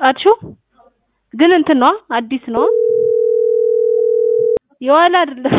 ጣድሽው ግን እንትን ነዋ አዲስ ነዋ የዋለ አይደለም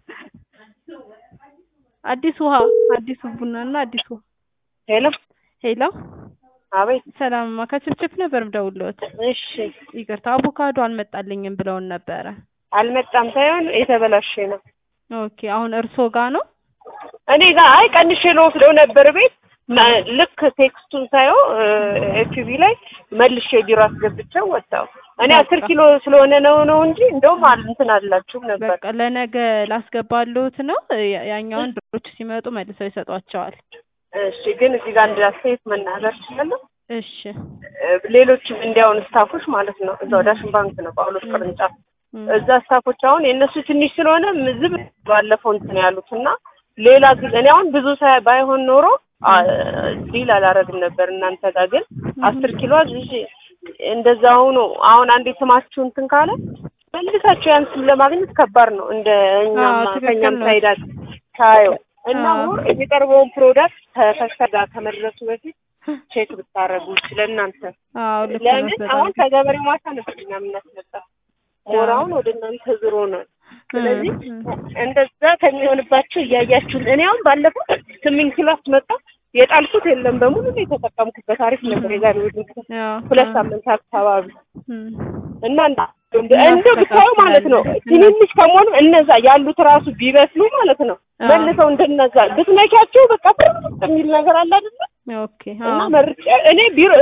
አዲስ ውሃ አዲስ ቡና እና አዲስ ውሃ ሄሎ ሄሎ አቤት ሰላምማ ከችፕችፕ ነበር ምደውልዎት እሺ ይቅርታ አቮካዶ አልመጣልኝም ብለውን ነበረ አልመጣም ሳይሆን የተበላሸ ነው ኦኬ አሁን እርስዎ ጋር ነው እኔ ጋር አይ ቀንሼ ልወስደው ነበር ቤት መ- ልክ ቴክስቱን ሳየው ኤፍቢ ላይ መልሼ ቢሮ አስገብቼው ወጣው እኔ አስር በቃ። ኪሎ ስለሆነ ነው ነው እንጂ እንደውም አል- እንትን አላችሁም ነበር በቃ ለነገ ላስገባልዎት ነው ያ- ያኛውን ብሮች ሲመጡ መልሰው ይሰጧቸዋል እሺ ግን እዚህ ጋር አንድ አስተያየት መናገር እችላለሁ እሺ እ፣ ሌሎችም እንዲያውን ስታፎች ማለት ነው እዛው ዳሽን ባንክ ነው ጳውሎስ ቅርንጫፍ እም፣ እዛ ስታፎች አሁን የእነሱ ትንሽ ስለሆነ ምዝብ ባለፈው እንትን ያሉት እና ሌላ ጊዜ እኔ አሁን ብዙ ሳይ ባይሆን ኖሮ አ፣ ዲል አላረግም ነበር እናንተ ጋር ግን አስር ኪሎ አዝዤ እንደዛ ሆኖ አሁን አንዴ ስማችሁ እንትን ካለ መልሳችሁ ያን ስም ለማግኘት ከባድ ነው እንደ እኛም አዎ፣ ትክክል ከእኛም ነው። ሳይዳ ታየው እና አዎ። ሞር የሚቀርበውን ፕሮዳክት ከከሰ ጋር ከመድረሱ በፊት ቼክ ብታረጉ ለእናንተ አዎ ልክ ነው ለምን በጣም አሁን ከገበሬው ማሳ ነበር እኛ የምናስመጣ ሞር አዎ። አሁን ወደ እናንተ ዝሮ ነው ስለዚህ እም፣ እንደዛ ከሚሆንባቸው እያያችሁ እኔ አሁን ባለፈው ስምንት ኪሎ አስመጣ የጣልኩት የለም በሙሉ ነው የተጠቀምኩበት አሪፍ ነበር የዛሬ ወድ ያው ሁለት አዎ። ሳምንት አካባቢ እም፣ እና እንደ እንደው ብታዩ ማለት ነው ትንንሽ ከመሆኑ እነዛ ያሉት ራሱ ቢበስሉ ማለት ነው አዎ። መልሰው እንደነዛ ብትነኪያቸው በቃ ፍርጥ የሚል ነገር አለ አይደለ ኦኬ እና አዎ መርጬ እኔ ቢሮ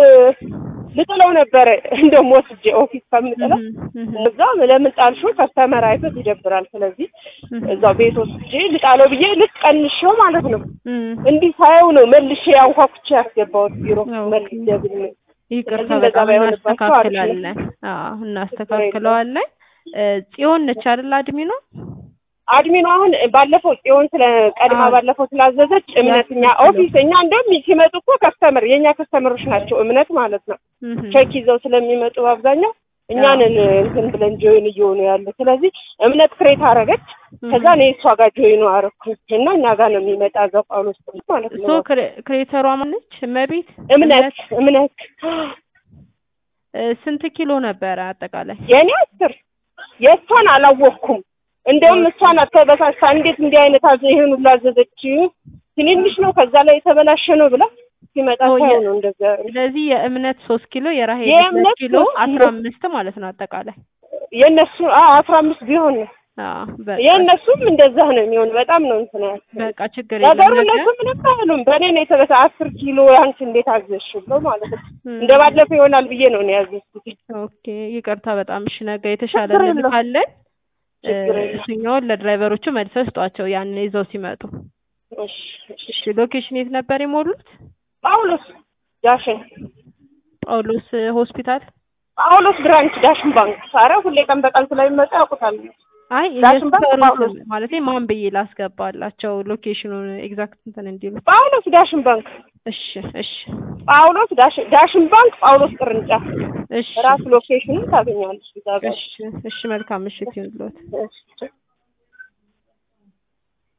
ልጥለው ነበረ እንደውም ወስጄ ኦፊስ ከምጥለው እም፣ እም፣ እዛ ለምን ጣልሽው ከስተመር አይቶት ይደብራል ስለዚህ እም፣ እዛው ቤት ወስጄ ልጣለው ብዬ ልክ ቀንሼው ማለት ነው እም። እንዲህ ሳየው ነው መልሼ አንኳኩቼ ያስገባሁት ቢሮ ኦኬ። መልሼ ብኝ ይቅርታ ስለዚህ እንደዛ በጣም ባይሆንባቸው አሪፍ ነው። እናስተካክላለን። አዎ እናስተካክለዋለን። እ፣ ጽዮን ነች አይደል አድሚኗ? አድሚኑ አሁን ባለፈው ጽዮን ስለ ቀድማ አዎ። ባለፈው ስላዘዘች እምነት እኛ ያስከፍለው። ኦፊስ እኛ እንደውም ሲመጡ እኮ ከስተመር የእኛ ከስተመሮች ናቸው እምነት ማለት ነው እም፣ ቼክ ይዘው ስለሚመጡ በአብዛኛው እኛንን እንትን ብለን ጆይን እየሆኑ ያሉ ስለዚህ እምነት ክሬት አረገች ከዛ እኔ እሷ ጋር ጆይኑ አረኩኝ እና እኛ ጋር ነው የሚመጣ እዛ ጳውሎስ ማለት ሶ ነው ክሬ- ክሬተሯ ማነች? እመቤት እምነት እምነት እ፣ ስንት ኪሎ ነበረ አጠቃላይ? የእኔ አስር የእሷን አላወቅኩም እንደውም እሷን አተበሳሳ እንዴት እንዲህ አይነት አዘ ይሄን ሁሉ አዘዘች ትንንሽ ነው ከዛ ላይ የተበላሸ ነው ብላ ሲመጣ ኦ፣ ሳይሆን የ- ነው እንደዛ ስለዚህ የእምነት ሶስት ኪሎ የራሄል የእምነት ሁለት ኪሎ ሶስት ኪሎ። አስራ አምስት ማለት ነው አጠቃላይ። የእነሱ አስራ አምስት ቢሆን ነው አዎ በቃ የእነሱም እንደዛ ነው የሚሆን በጣም ነው እንትን ያልኩት። በቃ ችግር ነገሩ የለም። እነሱ ነገ ምንም አይሉም በእኔ ነው የተበሳ አስር ኪሎ አንቺ እንዴት አዘዝሽ ብለው ማለት ነው እም፣ እንደ ባለፈው ይሆናል ብዬ ነው እኔ ያዘዝኩት ኦኬ ይቅርታ በጣም እሺ። ነገ የተሻለ ችግር የለውም። እንልካለን። እ፣ ችግር የለም። እሱኛውን ለድራይቨሮቹ መልሰው ስጧቸው ያንን ይዘው ሲመጡ። እሺ እሺ እሺ ሎኬሽን የት ነበር የሞሉት? ጳውሎስ ዳሽን ጳውሎስ ሆስፒታል። ጳውሎስ ብራንች ዳሽን ባንክ ሳረ ሁሌ ቀን በቀን ስለሚመጣ ያውቁታል አይ ዳሽን ባንክ የሰፈሩን ጳውሎስ። ስም ማለቴ ማን ብዬ ላስገባላቸው ሎኬሽኑን ኤግዛክት እንትን እንዲሉ። ጳውሎስ ዳሽን ባንክ እሺ እሺ ጳውሎስ ዳሽን ዳሽን ባንክ ጳውሎስ ቅርንጫፍ እሺ ራሱ ሎኬሽኑን ታገኛለች እዛ ጋር እሺ እሺ መልካም ምሽት ይሁንልዎት። እሺ